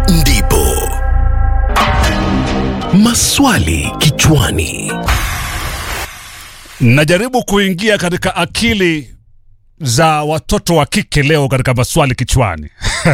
ndipo maswali kichwani. Najaribu kuingia katika akili za watoto wa kike leo katika maswali kichwani.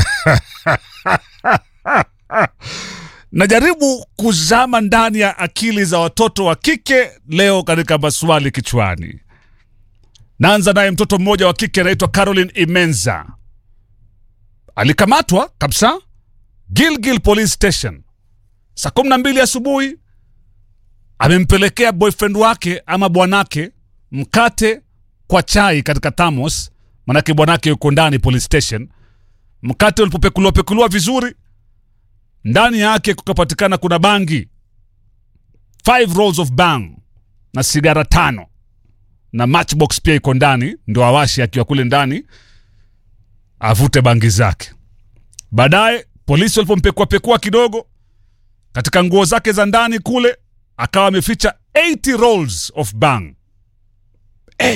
Najaribu kuzama ndani ya akili za watoto wa kike leo katika maswali kichwani. Naanza naye mtoto mmoja wa kike anaitwa Caroline Imenza. Alikamatwa kabisa Gilgil Police Station saa kumi na mbili asubuhi amempelekea boyfriend wake ama bwanake mkate kwa chai katika thamos, manake bwanake yuko ndani police station. Mkate ulipopekuliwa pekuliwa vizuri, ndani yake kukapatikana kuna bangi five rolls of bang na sigara tano na matchbox pia iko ndani, ndio awashi akiwa kule ndani avute bangi zake. Baadaye polisi walipompekua pekua kidogo katika nguo zake za ndani kule akawa ameficha 80 rolls of bang. Hey.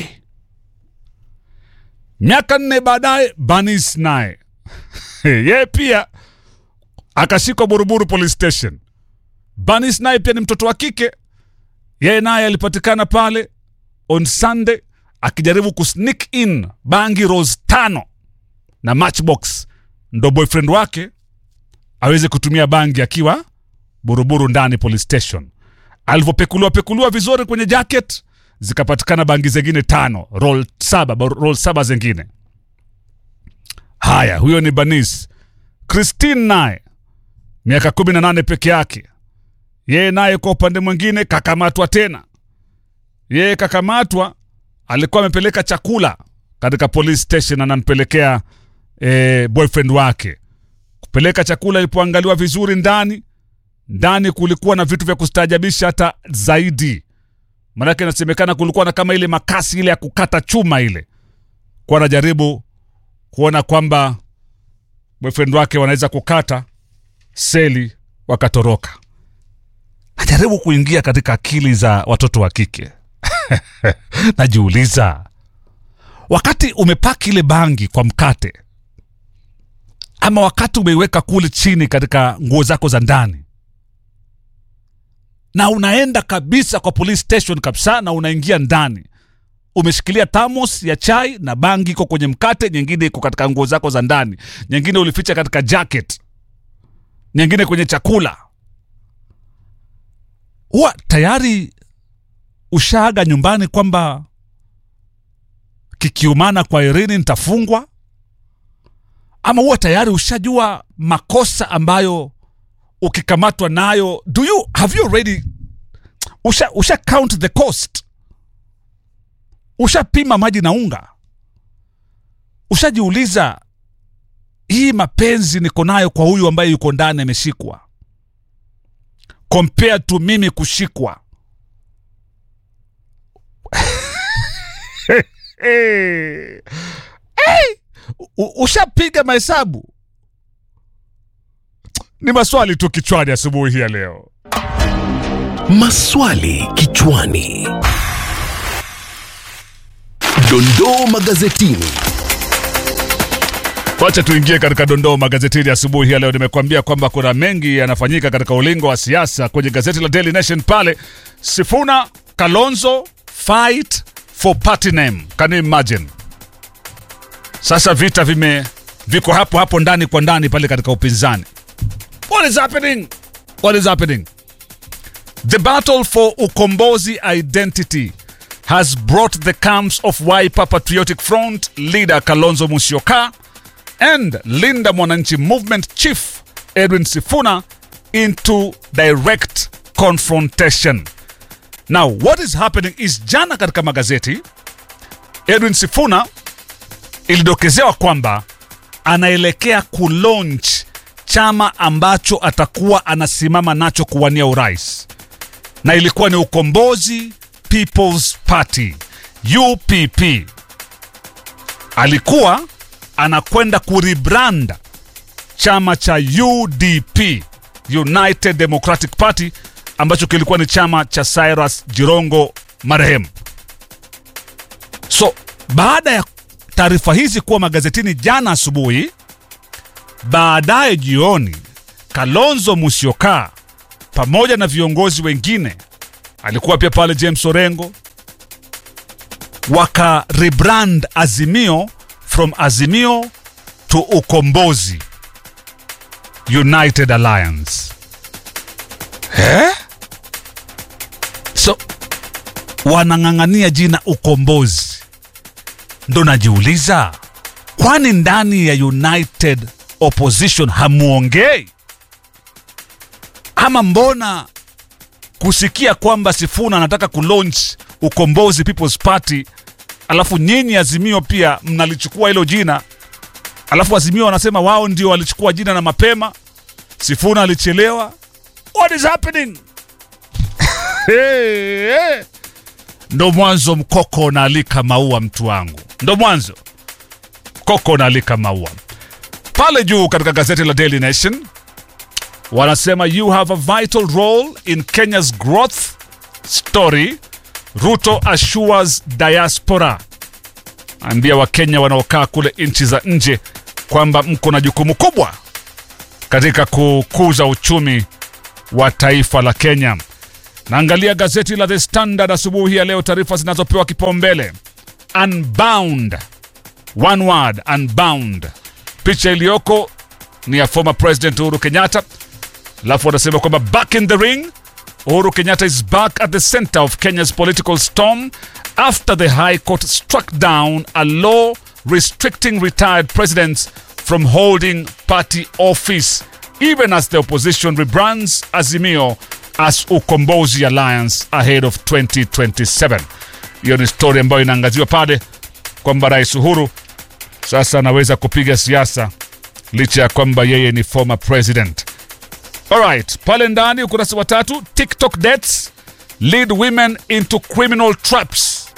Miaka nne baadaye Banis naye yeye pia akashikwa Buruburu police station. Banis naye pia ni mtoto wa kike, yeye naye alipatikana pale on Sunday akijaribu kusneak in bangi rolls tano na matchbox, ndo boyfriend wake aweze kutumia bangi akiwa Buruburu ndani police station. Alivyopekuliwa pekuliwa vizuri kwenye jacket, zikapatikana bangi zingine tano, roll saba, ba- roll saba zingine. Haya, huyo ni Banis. Christine naye miaka kumi na nane peke yake, yeye naye kwa upande mwingine kakamatwa tena. Yeye kakamatwa, alikuwa amepeleka chakula katika police station, anampelekea eh, boyfriend wake. Kupeleka chakula, ilipoangaliwa vizuri ndani ndani kulikuwa na vitu vya kustaajabisha hata zaidi. Maanake inasemekana kulikuwa na kama ile makasi ile ya kukata chuma ile, kuwa anajaribu kuona kwamba boyfriend wake wanaweza kukata seli wakatoroka. Najaribu kuingia katika akili za watoto wa kike najiuliza, wakati umepaki ile bangi kwa mkate ama wakati umeiweka kule chini katika nguo zako za ndani na unaenda kabisa kwa police station kabisa, na unaingia ndani, umeshikilia thamos ya chai na bangi iko kwenye mkate, nyingine iko katika nguo zako za ndani, nyingine ulificha katika jacket, nyingine kwenye chakula, huwa tayari ushaaga nyumbani kwamba kikiumana kwa Irini nitafungwa, ama huwa tayari ushajua makosa ambayo ukikamatwa nayo do you have you already usha, usha count the cost ushapima maji na unga ushajiuliza hii mapenzi niko nayo kwa huyu ambaye yuko ndani ameshikwa compared to mimi kushikwa hey. Hey. U- ushapiga mahesabu ni maswali tu kichwani asubuhi hii ya leo. Maswali kichwani. Dondoo magazetini. Wacha tuingie katika dondoo magazetini asubuhi hii ya leo. Nimekuambia kwamba kuna mengi yanafanyika katika ulingo wa siasa kwenye gazeti la Daily Nation pale. Sifuna Kalonzo fight for party name. Can you imagine? Sasa vita vime viko hapo hapo ndani kwa ndani pale katika upinzani. What is happening? What is happening? The battle for Ukombozi identity has brought the camps of Wiper Patriotic Front leader Kalonzo Musyoka and Linda Mwananchi Movement chief Edwin Sifuna into direct confrontation. Now, what is happening is jana katika magazeti Edwin Sifuna ilidokezewa kwamba anaelekea kulaunch chama ambacho atakuwa anasimama nacho kuwania urais na ilikuwa ni Ukombozi People's Party UPP. Alikuwa anakwenda kurebrand chama cha UDP, United Democratic Party, ambacho kilikuwa ni chama cha Cyrus Jirongo marehemu. So baada ya taarifa hizi kuwa magazetini jana asubuhi, baadaye jioni Kalonzo Musyoka pamoja na viongozi wengine, alikuwa pia pale James Orengo, waka rebrand Azimio from Azimio to Ukombozi United Alliance. Eh? So wanang'ang'ania jina Ukombozi, ndo najiuliza, kwani ndani ya United Opposition hamuongei ama mbona kusikia kwamba Sifuna anataka kulaunch Ukombozi People's Party, alafu nyinyi Azimio pia mnalichukua hilo jina, alafu Azimio wanasema wao ndio walichukua jina na mapema, Sifuna alichelewa. What is happening? hey, hey. Ndo mwanzo mkoko unaalika maua, mtu wangu, ndo mwanzo koko unaalika maua. Pale juu katika gazeti la Daily Nation wanasema you have a vital role in Kenya's growth story. Ruto assures diaspora, ambia Wakenya wanaokaa kule nchi za nje kwamba mko na jukumu kubwa katika kukuza uchumi wa taifa la Kenya. Naangalia gazeti la The Standard asubuhi ya leo, taarifa zinazopewa kipaumbele unbound, one word unbound. Picha iliyoko ni ya former president Uhuru Kenyatta, alafu wanasema kwamba back in the ring Uhuru Kenyatta is back at the center of Kenya's political storm after the High Court struck down a law restricting retired presidents from holding party office, even as the opposition rebrands Azimio as Ukombozi Alliance ahead of 2027. Hiyo ni story ambayo inaangaziwa pale kwamba Rais Uhuru sasa anaweza kupiga siasa licha ya kwamba yeye ni former president. Alright, pale ndani ukurasa wa tatu, TikTok dates lead women into criminal traps.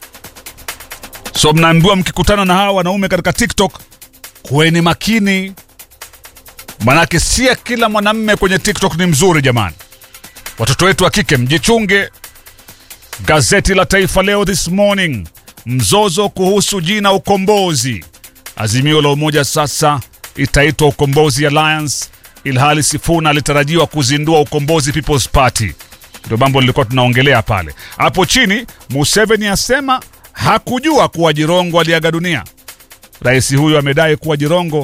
So mnaambiwa mkikutana na hawa wanaume katika TikTok, kuweni makini, manake si kila mwanamme kwenye TikTok ni mzuri jamani. Watoto wetu wa kike mjichunge. Gazeti la Taifa Leo this morning, mzozo kuhusu jina Ukombozi. Azimio la Umoja sasa itaitwa Ukombozi Alliance, ilhali Sifuna alitarajiwa kuzindua Ukombozi People's Party. Ndio mambo lilikuwa tunaongelea pale. Hapo chini, Museveni asema hakujua kuwa Jirongo aliaga dunia. Rais huyu amedai kuwa Jirongo